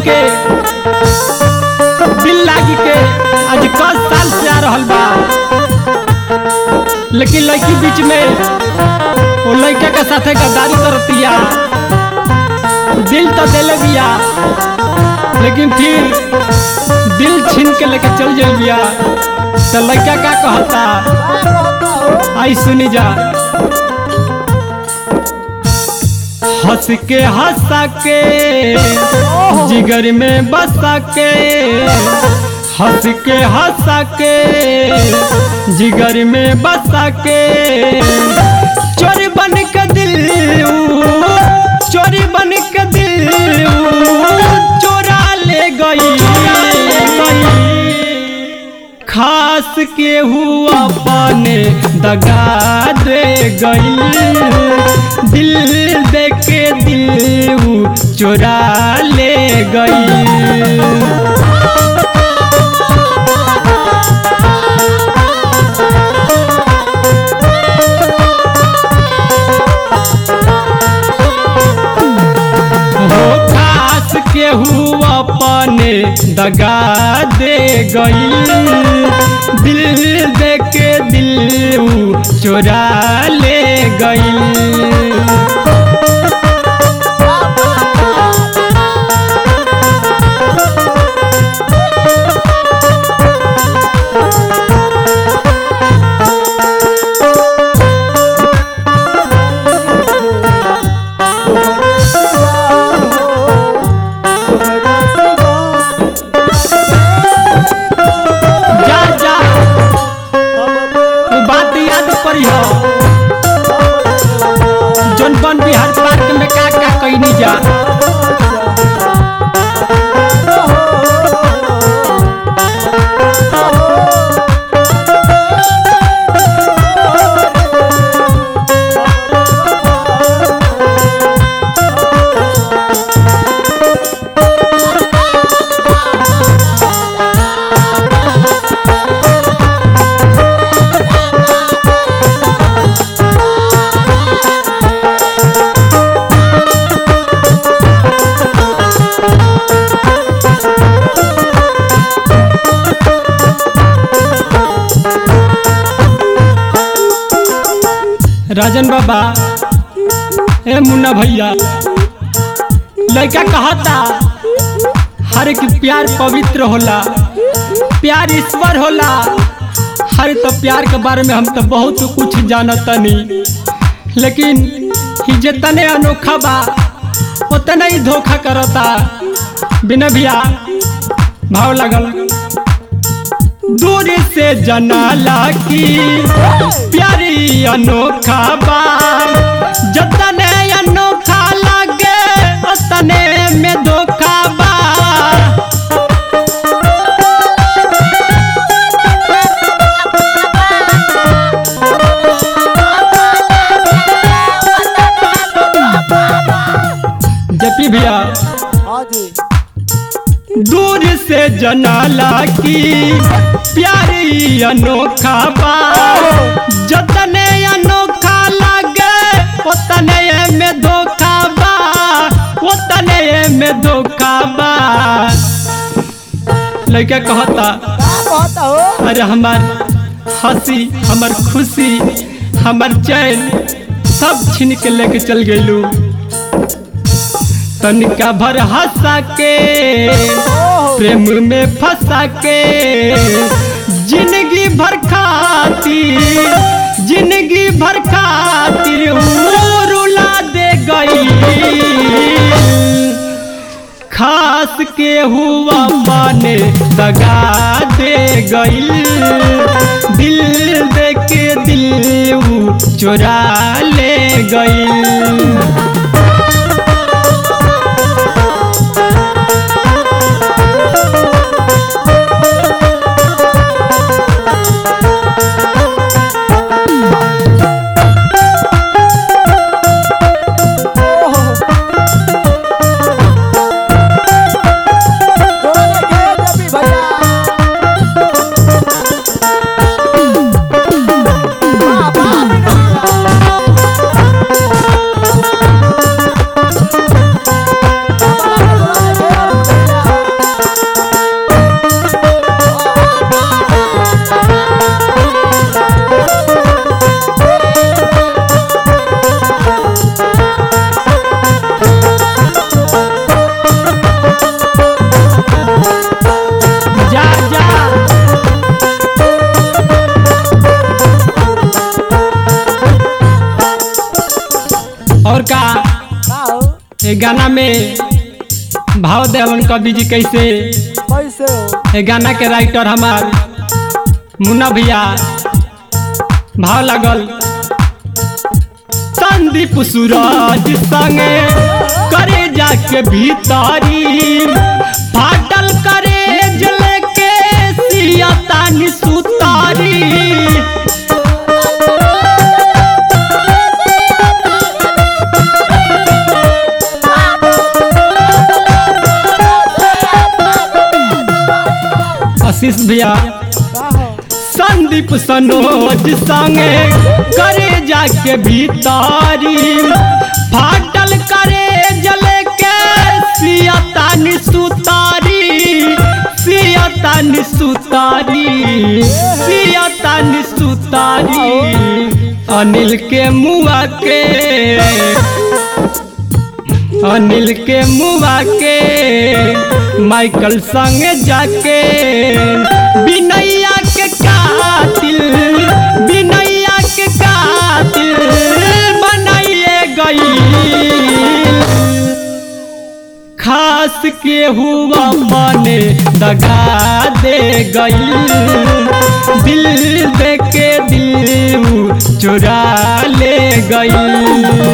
के दिल लागी के आज कस साल से आ रहल बा लेकिन लड़की बीच में वो लड़का के साथे गद्दारी करतिया दिल तो दिले बिया लेकिन फिर दिल छीन के लेके चल जाइल बिया तो लड़का का कहता आई सुनी जा हंस के हंसा के जिगर में बसा के हंस के हंसा के जिगर में बसा के चोरी बन के दिल चोरी बन के दिल चोरा ले गई खास के हुआ पाने दगा दे गई दिल दे के दिल ऊ चोरा ले गई हो खास के हुआ अपने दगा दे गई दिल दे के दिल ऊ चोरा ले गई जा जा उ बात याद पड़ी हो जौन बन बिहार पार्क में का का कैनी जा राजन बाबा ए मुन्ना भैया लड़का कहता हर एक प्यार पवित्र होला प्यार ईश्वर होला हर तो प्यार के बारे में हम तो बहुत कुछ जानतनी लेकिन ही जितने अनोखा बा उतना ही धोखा करता बिना भैया भाव लगल दूर से जनाला की प्यारी अनोखा बा जतने अनोखा लगे उतने में धोखा बा जपी भैया हाँ जी दूर से जनाला की प्यारी अनोखा बा जतने अनोखा लगे उतने में धोखा बा उतने में धोखा बा लड़का कहता क्या कहता हो अरे हमार हंसी हमार खुशी हमार चैन सब छीन के लेके चल गइलू तनिका भर हंसा के प्रेम में फंसा के जिंदगी भर खातिर जिंदगी भर खातिर ऊ रुला दे गई खास के हुआ माने दगा दे गई दिल दे के दिल ऊ चुरा ले गई थोड़ा देखिए जबी भैया वाह, वाह, ये गाना में भाव देवन कवि जी कैसे कैसे हो ये गाना के राइटर हमार मुन्ना भैया भाव लगल संदीप सूरज संगे करे जाके भीतरी फाटल करे जले के सियतानी सुतारी आशीष भैया का हो संदीप सनोज संगे करे जाके भीतारी फाटल करे जले के सियतानी सुतारी सियतानी सुतारी सियतानी सुतारी अनिल के मुआ के अनिल के मुआ के माइकल संग जाके बिनैया के कातिल बिनैया के कातिल बनाइए गई खास के हुआ बने दगा दे गई दिल दे के दिल उ चुरा ले गई